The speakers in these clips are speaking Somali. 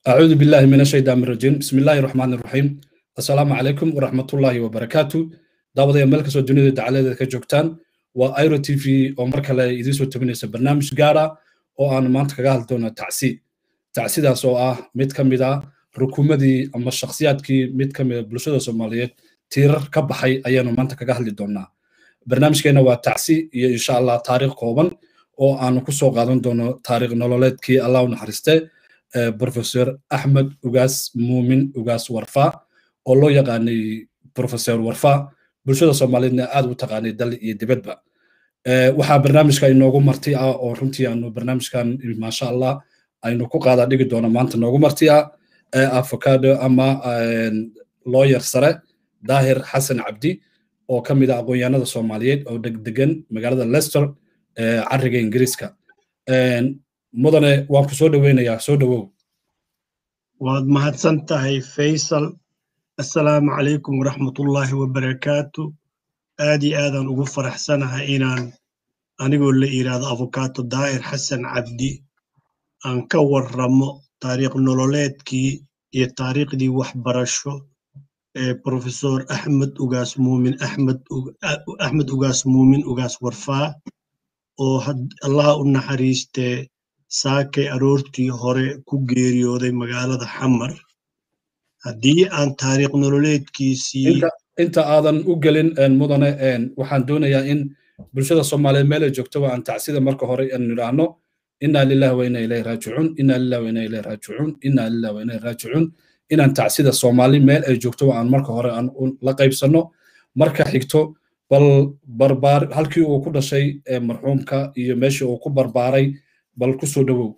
أعوذ بالله من الشيطان الرجيم بسم الله الرحمن الرحيم السلام عليكم ورحمة الله وبركاته دعوة يا ملك سو دنيا تعالى كجوكتان وأيرو تي في أو مركا لا يدي سو تبنيس برنامج جارة أو أنا ما أنت كجال دونا تعسي تعسي ده سو آه ميت كم ده ركومدي أما الشخصيات كي ميت كم بلشة الصومالية تير كبحي أيانو ما أنت كجال دونا برنامج كنا وتعسي إن شاء الله تاريخ قوبا أو أنا كسو قادون دونا تاريخ نولاد كي الله ونحرسته professor axmed ugaas muumin ugaas warfa oo loo yaqaanay professor warfa bulshada soomaaliyeedna aad u taqaanay dal iyo dibadba waxaa barnaamijka inoogu marti ah oo runtii aanu barnaamijkan maasha allah aynu ku qaada dhigi doono maanta noogu marti ah avocado ama lawyer sare daahir xasan cabdi oo ka mid ah aqoonyahanada soomaaliyeed oo degdegan magaalada leicester cariga ingiriiska mudane waan ku soo dhoweynayaa soo dhowow waad mahadsan tahay faysal assalaamu calaykum waraxmatullaahi wabarakaatu aad iyo aadaan ugu faraxsanahay inaan anigoo la yidhaahdo avokaato daa'ir xasan cabdi aan ka warramo taariikh nololeedkii iyo taariikhdii waxbarasho ee profesor axmed ugaas muumin axmed ugaas muumin ugaas warfaa oo allaha u naxariistee saakay aroortii hore ku geeriyooday magaalada xamar haddii aan taariikh nololeedkiisii inta aadan u gelin mudane waxaan doonayaa in bulshada soomaaliyeed meel ay joogto aan tacsida marka hore aan nidhaahno inaa lillahi wa inaa ilayhi raajicuun inaa lillahi wa inaa ilayhi raajicuun inaa lillahi wa inaa raajicuun inaan tacsida soomaali meel ay joogto aan marka hore aan la qaybsanno marka xigto bal barbaar halkii uu ku dhashay marxuumka iyo meeshii uu ku barbaaray bal ku soo dhowow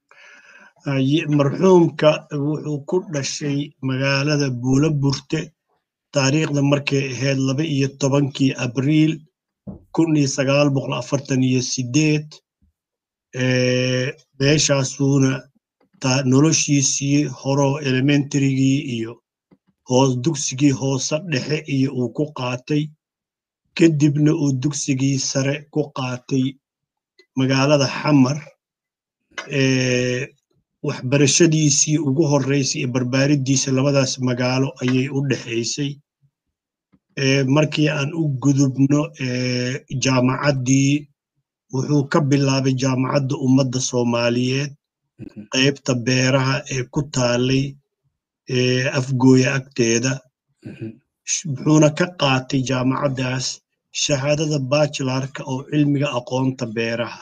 marxuumka wuxuu ku dhashay magaalada buula burte taariikhda markay ahayd laba iyo tobankii abriil kun iyo sagaal boqol afartan iyo sideed meeshaasuuna noloshiisii horoo elementarygii iyo hoos dugsigii hoose dhexe iyo uu ku qaatay kadibna uu dugsigii sare ku qaatay magaalada xamar waxbarashadiisii ugu horreysay iyo barbaariddiisa labadaas magaalo ayay u dhexaysay markii aan u gudubno jaamacaddii wuxuu ka bilaabay jaamacadda ummadda soomaaliyeed qaybta beeraha ee ku taallay afgooya agteeda wuxuuna ka qaatay jaamacaddaas shahaadada bachelarka oo cilmiga aqoonta beeraha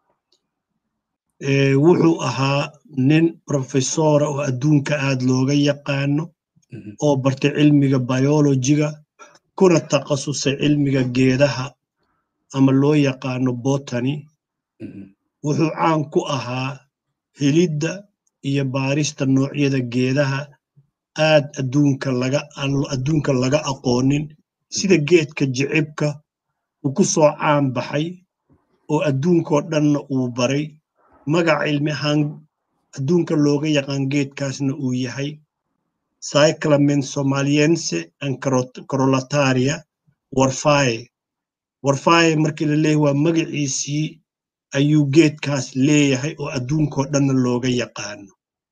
wuxuu ahaa nin profesora oo adduunka aad looga yaqaano oo bartay cilmiga biologiga kuna takhasusay cilmiga geedaha ama loo yaqaano botany wuxuu caan ku ahaa helidda iyo baarista noocyada geedaha aad adduunka laga adduunka laga aqoonin sida geedka jicibka uu ku soo caan baxay oo adduunkoo dhanna uu baray magac cilmi ahaan adduunka looga yaqaan geedkaasna uu yahay cyclamen somaliense and corolataria warfaye warfaye markii la leeyahy waa magaciisii ayuu geedkaas leeyahay oo adduunkoo dhanna looga yaqaano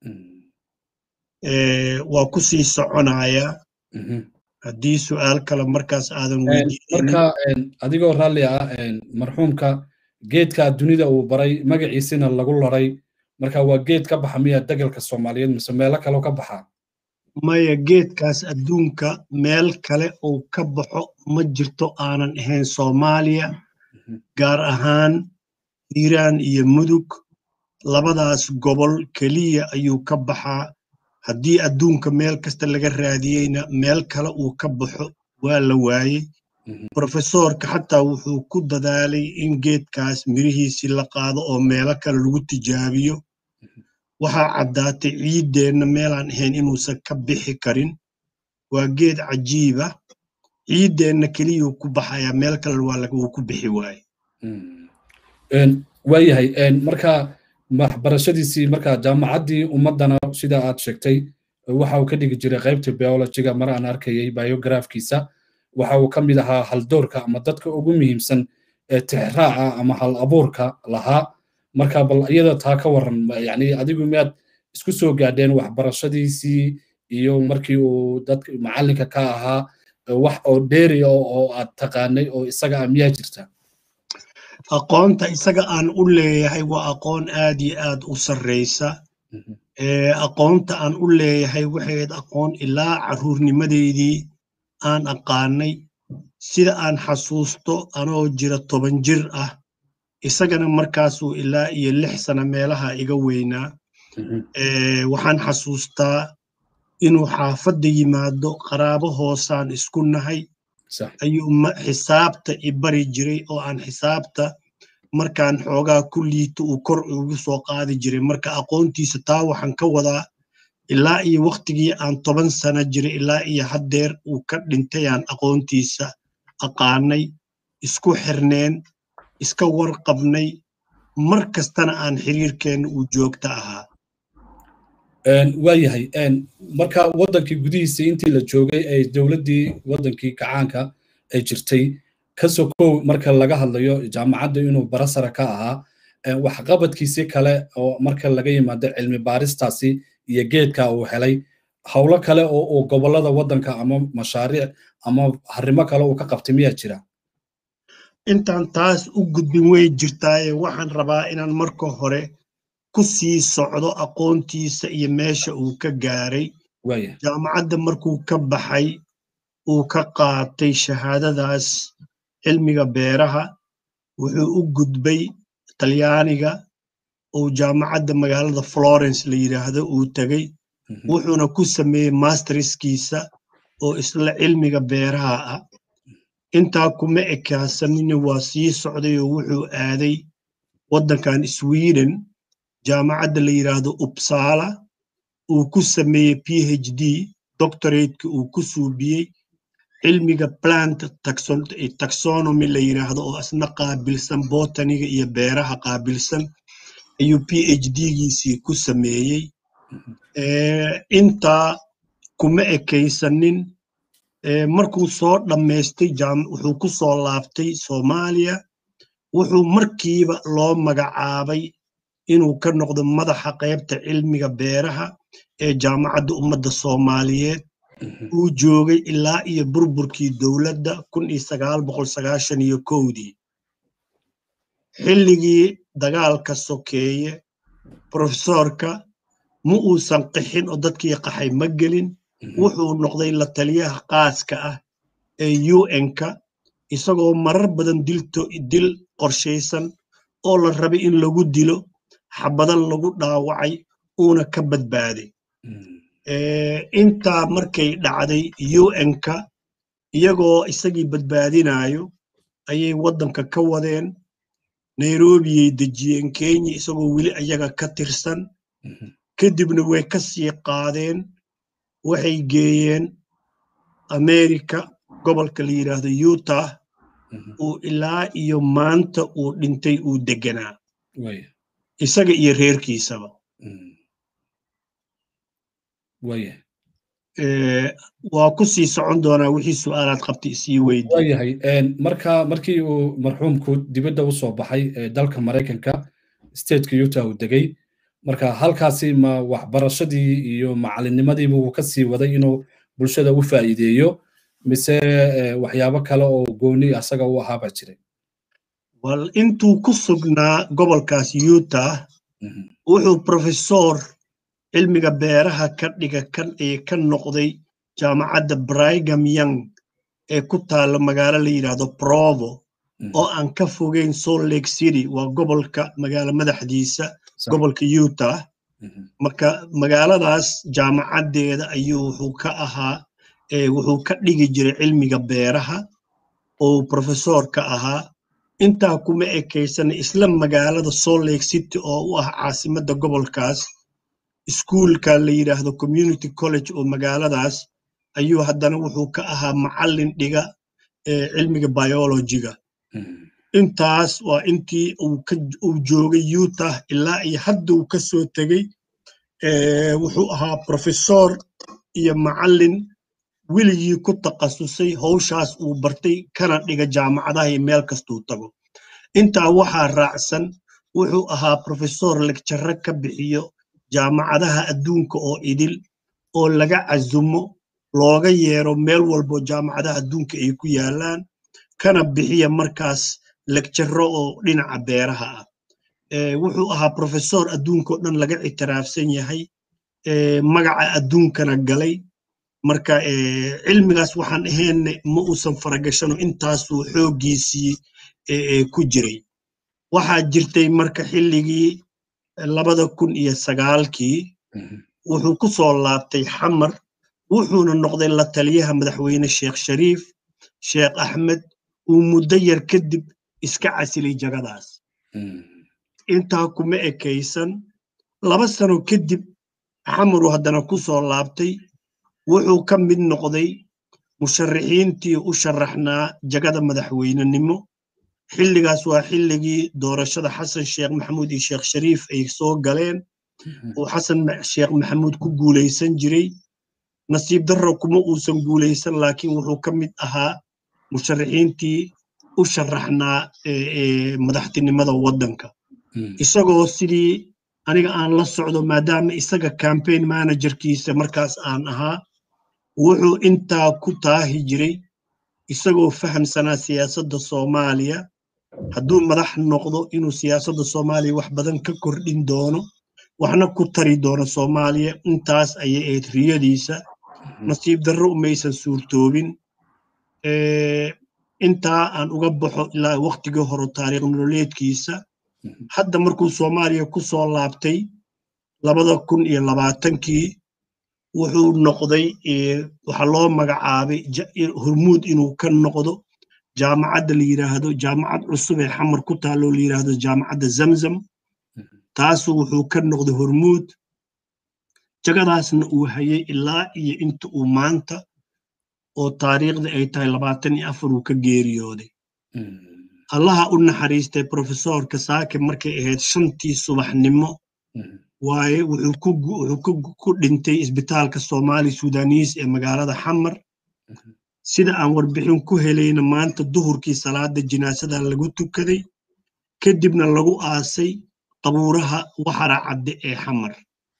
waa ku sii soconaya haddii su'aal kale markaas aadan marka adigoo raalli ah marxuumka geedka dunida uu baray magaciisina lagu laray marka waa geed ka baxa miya degalka soomaaliyeed mise meelo kaleo ka baxa maya geedkaas adduunka meel kale uu ka baxo ma jirto aanan ahayn soomaaliya gaar ahaan hiiraan iyo mudug labadaas gobol keliya ayuu ka baxaa haddii adduunka meel kasta laga raadiyeyna meel kale uu ka baxo waa la waayey profesorka xataa wuxuu ku dadaalay in geedkaas mirihiisii la qaado oo meelo kale lagu tijaabiyo waxaa caddaatay ciiddeenna meelaan ahayn inuusan ka bixi karin waa geed cajiiba ciiddeenna keliyuu ku baxayaa meel kale wuu ku bixi waaye waayahay marka waxbarashadiisii marka jaamacaddii ummaddana sida aad sheegtay waxa uu ka dhigi jiray qaybta biologiga mar aan arkayay biografkiisa waxa uu ka mid ahaa haldoorka ama dadka ugu muhiimsan ee tixraaca ama hal abuurka lahaa marka bal iyada taa ka waran yani adigu miyaad isku soo gaadheen waxbarashadiisii iyo markii uu dadka macallinka ka ahaa wax oo dheeri oo aad taqaanay oo isaga ah miyaa jirta aqoonta isaga aan u leeyahay waa aqoon aad iyo aad u sarreysa aqoonta aan u leeyahay waxayd aqoon ilaa carruurnimadeydii aan aqaanay sida aan xasuusto anoo jira toban jir ah isagana markaasuu ilaa iyo lix sana meelaha iga weynaa waxaan xasuustaa inuu xaafadda yimaado qaraabo hoosaan isku nahay ayuu xisaabta i bari jiray oo aan xisaabta markaan xoogaa ku liito uu kor ugu soo qaadi jiray marka aqoontiisa taa waxaan ka wadaa ilaa iyo wakhtigii aan toban sana jiray ilaa iyo haddeer uu ka dhintay aan aqoontiisa aqaanay isku xirneen iska warqabnay mar kastana aan xiriirkeenna uu joogta ahaa waayahay marka waddankii gudihiisa intii la joogay ee dowladdii waddankii kacaanka ay jirtay ka sokow marka laga hadlayo jaamacadda inuu barasara ka ahaa waxqabadkiisi kale oo marka laga yimaado cilmi baaristaasi iyo geedka uu helay howlo kale oo uu gobollada waddanka ama mashaariic ama arrimo kale uu ka qabtay miyaa jira intaan taas u gudbin way jirtaaye waxaan rabaa inaan marka hore ku sii socdo aqoontiisa iyo meesha uu ka gaaray jaamacadda markuu ka baxay uu ka qaatay shahaadadaas cilmiga beeraha wuxuu u gudbay talyaaniga uu jaamacadda magaalada florence la yidhaahdo uu tegey wuxuuna ku sameeyey masterskiisa oo isla cilmiga beeraha ah intaa kuma ekaasanina waa sii socday oo wuxuu aaday waddankan sweden jaamacadda la yidhaahdo upsala uu ku sameeyey p h d doctorateka uu ku suubiyey cilmiga plant taxonomy la yidhaahdo oo asna qaabilsan botaniga iyo beeraha qaabilsan ayuu p h d-giisii ku sameeyey intaa kuma ekaysanin markuu soo dhammaystay wuxuu ku soo laabtay soomaaliya wuxuu markiiba loo magacaabay inuu ka noqdo madaxa qaybta cilmiga beeraha ee jaamacadda ummadda soomaaliyeed uu joogay ilaa iyo burburkii dowladda kun iyo sagaal boqol sagaashan iyo kowdii xilligii dagaalka sokeeye profesorka ma uusan qixin oo dadkii qaxay ma gelin wuxuu noqday la taliyaha qaaska ah ee un-ka isagoo marar badan dil qorshaysan oo la rabay in lagu dilo xabadan lagu dhaawacay uuna ka badbaaday intaa markay dhacday un-ka iyagoo isagii badbaadinayo ayay waddanka ka wadeen nairobiyay dejiyeen kenya isagoo weli ayaga ka tirsan kadibna way ka sii qaadeen waxay geeyeen america gobolka la yidhaahdo utah uu ilaa iyo maanta uu dhintay uu deganaa isaga iyo reerkiisaba waa ku sii socon doonaa wixii su'aalaad qabtay isii weydi waayahay marka markii uu marxuumku dibadda u soo baxay dalka maraykanka stateka utah uu degay marka halkaasi ma waxbarashadii iyo macalinimadiiba uu ka sii waday inuu bulshada u faa'iideeyo mise waxyaabo kale oo gooni asaga u ahaaba jiray wal intuu ku sugnaa gobolkaas utah wuxuu profesor cilmiga beeraha ka dhiga ee ka noqday jaamacadda brigam young ee ku taalla magaalo la yidhaahdo provo oo aan ka fogeyn salt lake city waa gobolka magaalo madaxdiisa gobolka utah marka magaaladaas jaamacaddeeda ayuu wuxuu ka ahaa wuxuu ka dhigi jiray cilmiga beeraha oo profesor ka ahaa intaa kuma ekaysana isla magaalada salt lake city oo u ah caasimadda gobolkaas iskuulka la yidhaahdo community college oo magaaladaas ayuu haddana wuxuu ka ahaa macallin dhiga cilmiga biologiga intaas waa intii uu joogay utah ilaa iyo hadda uu ka soo tegey wuxuu ahaa profesor iyo macallin weligii ku takhasusay howshaas uu bartay kana dhiga jaamacadaha iyo meel kastuu tago intaa waxaa raacsan wuxuu ahaa profesor legjarre ka bixiyo jaamacadaha adduunka oo idil oo laga casumo looga yeero meel walbo jaamacadaha adduunka ay ku yaalaan kana bixiya markaas legjarro oo dhinaca beeraha ah wuxuu ahaa profesor adduunka oo dhan laga ictiraafsan yahay magaca adduunkana galay marka cilmigaas waxaan ahaynne ma uusan faragashano intaasuu xooggiisii ku jiray waxaa jirtay marka xilligii labada kun iyo sagaalkii wuxuu ku soo laabtay xamar wuxuuna noqday la taliyaha madaxweyne sheekh shariif sheekh axmed uu muddo yar kadib iska casilay jagadaas intaa kuma ekaysan laba sano kadib xamaru haddana ku soo laabtay wuxuu ka mid noqday musharaxiintii u sharaxnaa jagada madaxweynenimo xilligaas waa xilligii doorashada xasan sheekh maxamuud iyo sheekh shariif ay soo galeen uu xasan sheekh maxamuud ku guulaysan jiray nasiib darro kuma uusan guulaysan laakiin wuxuu ka mid ahaa musharaxiintii u sharaxnaa madaxtinimada waddanka isagoo sidii aniga aan la socdo maadaama isaga campaign managerkiisa markaas aan ahaa wuxuu intaa ku taahi jiray isagoo fahamsanaa siyaasadda soomaaliya hadduu madax noqdo inuu siyaasadda soomaaliya wax badan ka kordhin doono waxna ku tari doono soomaaliya intaas ayay ahayd riyadiisa nasiib darro umaysan suurtoobin intaa aan uga baxo ilaa waktigii hore taariikh nololeedkiisa hadda markuu soomaaliya ku soo laabtay labada kun iyo labaatankii wuxuu noqday waxaa loo magacaabay hormuud inuu ka noqdo jaamacadda la yidhaahdo jaamacad cusub ee xamar ku taalloo la yidhaahdo jaamacadda zamzam taasu wuxuu ka noqday hormuud jagadaasna uu hayay ilaa iyo inta uu maanta oo taariikhda ay tahay labaatan iyo afar uu ka geeriyooday allaha u naxariistay profesorka saake markay ahayd shantii subaxnimo waaye wuxuu ku dhintay isbitaalka soomaali sudanis ee magaalada xamar sida aan warbixin ku helayna maanta duhurkii salaada jinaasada lagu tukaday kadibna lagu aasay qabuuraha waxara cadde ee xamar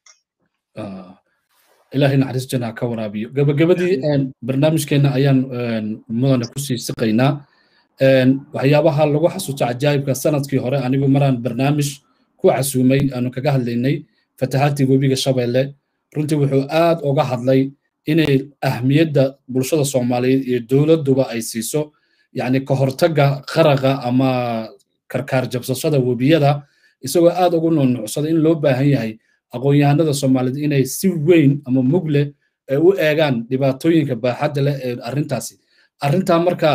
ilaahay naxariis janaa ka waraabiyo gabagabadii barnaamijkeenna ayaan mudane kusii siqaynaa waxyaabaha lagu xasuusto cajaa'ibka sanadkii hore anigu maraan barnaamij ku casuumay aanu kaga hadlaynay fatahaadtii webiga shabeelle runtii wuxuu aad uga hadlay inay ahmiyadda bulshada soomaaliyeed iyo dowladduba ay siiso yacni ka hortagga qaraqa ama karkaar jabsashada webiyada isagoo aad ugu nuunuucsada in loo baahan yahay aqoon-yahanada soomaaliyeed inay si weyn ama mug leh ay u eegaan dhibaatooyinka baaxadda leh ee arrintaasi arrintaa marka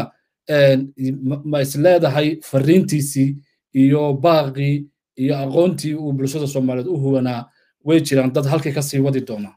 ma is leedahay fariintiisii iyo baaqii iyo aqoontii uu bulshada soomaaliyeed u huwanaa way jiraan dad halkii ka sii wadi doona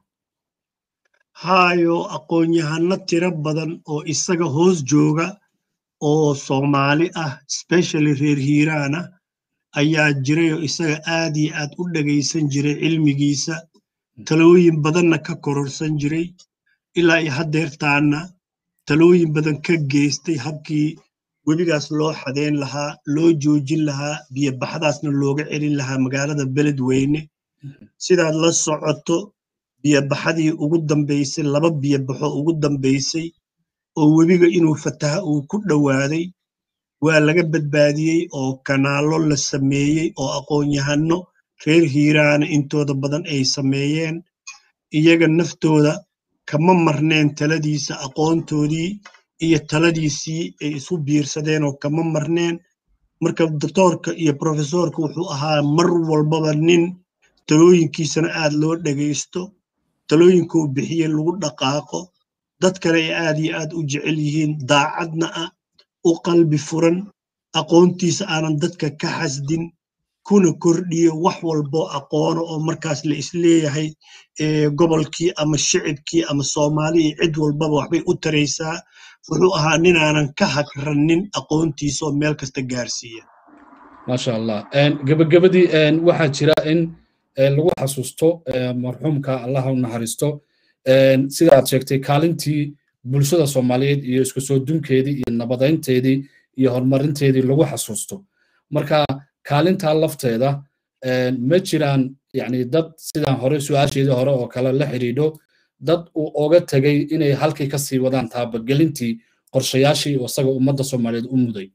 haayo aqoon-yahano tiro badan oo isaga hoos jooga oo soomaali ah specially reer hiiraana ayaa jiray oo isaga aad iyo aad u dhegaysan jiray cilmigiisa talooyin badanna ka kororsan jiray ilaa iyo haddeertaana talooyin badan ka geystay habkii webigaas loo xadeyn lahaa loo joojin lahaa biyobaxdaasna looga celin lahaa magaalada beledweyne sidaad la socoto biyobaxadii ugu dambaysay laba biyobaxo ugu dambaysay oo webiga inuu fataha uu ku dhowaaday waa laga badbaadiyey oo kanaallo la sameeyey oo aqoon-yahano reer hiiraana intooda badan ay sameeyeen iyaga naftooda kama marneen taladiisa aqoontoodii iyo taladiisii ay isu biirsadeen oo kama marneen marka doctoorka iyo profesorka wuxuu ahaa mar walbaba nin talooyinkiisana aad loo dhegaysto talooyinkuu bixiye lagu dhaqaaqo dad kale ay aad iyo aad u jecel yihiin daacadna ah u qalbi furan aqoontiisa aanan dadka ka xasdin kuna kordhiyo wax walbo aqoono oo markaas la isleeyahay gobolkii ama shicibkii ama soomaali iyo cid walbaba waxbay u taraysaa wuxuu ahaa ninaanan ka hagranin aqoontiisa oo meel kasta gaarsiiya maasha allah gebagabadii waxaa jira in lagu xasuusto marxuumka allaha u naxariisto sida aad sheegtay kaalintii bulshada soomaaliyeed iyo isku soo dunkeedii iyo nabadaynteedii iyo horumarinteedii lagu xasuusto marka kaalintaa lafteeda ma jiraan yani dad sidaan hore su-aasheedii hore oo kale la xidhiidho dad uu oga tegay inay halkii ka sii wadaan taabagelintii qorshayaashii isaga ummadda soomaaliyeed u muday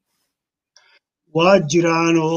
waa jiraanoo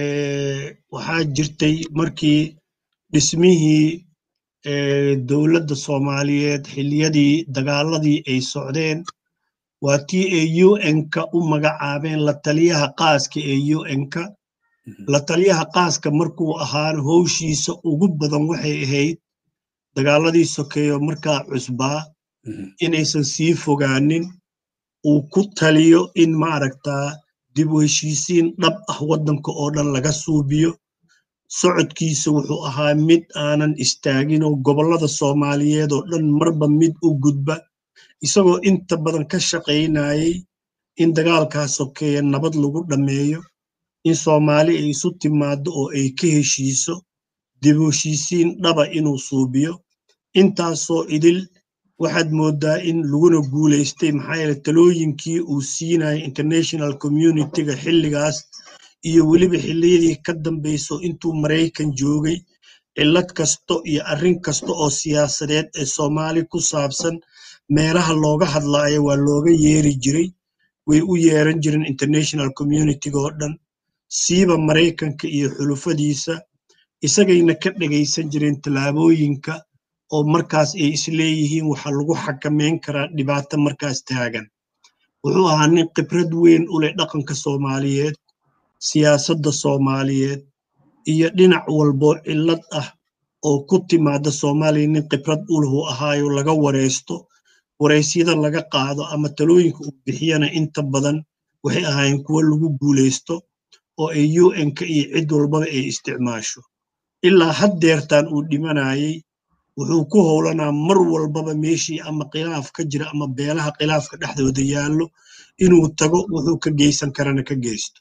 waxaa jirtay markii dhismihii dowladda soomaaliyeed xilliyadii dagaaladii ay socdeen waa tii ay u n-ka u magacaabeen la taliyaha qaaska ee u n-ka la taliyaha qaaska markuu ahaan howshiisa ugu badan waxay ahayd dagaaladii sokeeyo markaa cusbaa inaysan sii fogaanin uu ku taliyo in maaragtaa dib u heshiisiin dhab ah waddanka oo dhan laga suubiyo socodkiisa wuxuu ahaa mid aanan istaagin oo gobollada soomaaliyeed oo dhan marba mid u gudba isagoo inta badan ka shaqaynayay in dagaalkaa sokeeya nabad lagu dhammeeyo in soomaali ay isu timaaddo oo ay ka heshiiso dib u heshiisiin dhaba inuu suubiyo intaasoo idil waxaad mooddaa in laguna guulaystay maxaa yeele talooyinkii uu siinayay international communityga xilligaas iyo weliba xilliyadii ka dambayso intuu maraykan joogay cillad kasta iyo arrin kasta oo siyaasadeed ee soomaali ku saabsan meelaha looga hadlaayo waa looga yeeri jiray way u yeeran jireen international communityga oo dhan siiba maraykanka iyo xulufadiisa isagayna ka dhegaysan jireen tallaabooyinka oo markaas ay isleeyihiin waxaa lagu xakamayn karaa dhibaato markaas taagan wuxuu ahaa nin khibrad weyn u leh dhaqanka soomaaliyeed siyaasadda soomaaliyeed iyo dhinac walboo cillad ah oo ku timaada soomaaliya nin khibrad u lahu ahaayo laga waraysto waraysyada laga qaado ama talooyinka uu bixiyana inta badan waxay ahaayeen kuwo lagu guulaysto oo ay u n-ka iyo cid walbaba ay isticmaasho ilaa haddeertaan uu dhimanayay wuxuu ku howlanaa mar walbaba meeshii ama khilaaf ka jira ama beelaha khilaafka dhexdooda yaallo inuu tago wuxuu ka geysan karana ka geysto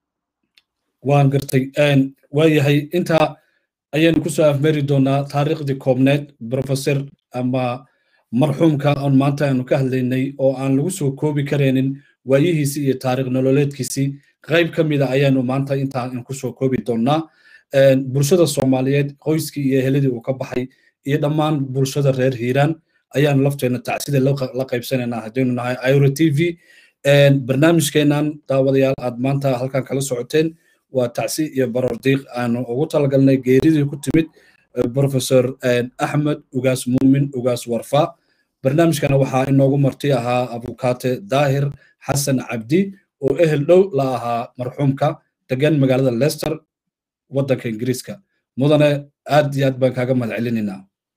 waan gartay waayahay intaa ayaynu kusoo afmeri doonaa taariikhdii koobneed professor ama marxuumka on maanta aanu ka hadlaynay oo aan lagu soo koobi karaynin waayihiisii iyo taariikh nololeedkiisii qayb ka mida ayaanu maanta intaa kusoo koobi doonaa bulshada soomaaliyeed qoyskii iyo eheladii uu ka baxay iyo dhammaan bulshada reer hiiraan ayaanu lafteena tacsida la qaybsanaynaa haddaynu nahay iro t v barnaamijkeenan daawadayaal aad maanta halkan kala socoteen waa tacsi iyo barordiiq aanu ugu talagalnay geeridii ku timid professor axmed ugaas muumin ugaas warfa barnaamijkana waxaa inoogu marti ahaa abukaate daahir xasan cabdi oo ehel dhow la ahaa marxuumka degan magaalada leicester waddanka ingiriiska mudane aad iyo aad baan kaaga mahad celinaynaa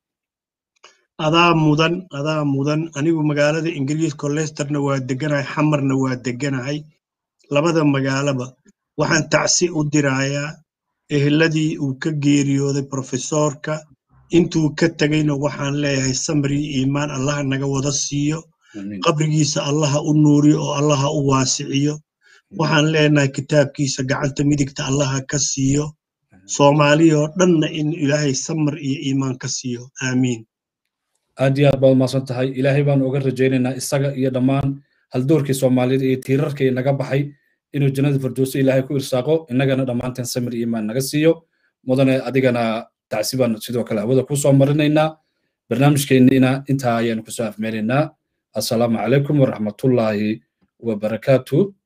adaa mudan adaa mudan anigu magaalada ingiriiska leicesterna waa deganahay xamarna waa deganahay labada magaalaba waxaan tacsi u dirayaa eheladii uu ka geeriyooday profesoorka intuu ka tegayna waxaan leeyahay samri iimaan allaha naga wada siiyo qabrigiisa allaha u nuuriyo oo allaha u waasiciyo waxaan leenahay kitaabkiisa gacanta midigta allaha ka siiyo soomaaliyoo dhanna in ilaahay samar iyo iimaan ka siiyo aamiin aad iyo aad baad umaasan tahay ilaahay baan uga rajaynaynaa isaga iyo dhammaan haldoorkii soomaaliyeed iyo tiirarkii naga baxay inuu jannada firdowsi ilaahay ku irsaaqo innagana dhammaanteen samir iimaan naga siiyo mudane adigana tacsi baan sidoo kale hawada ku soo marinaynaa barnaamijkeenniina intaa ayaanu kusoo afmeeraynaa assalaamu calaykum waraxmatullaahi wabarakaatu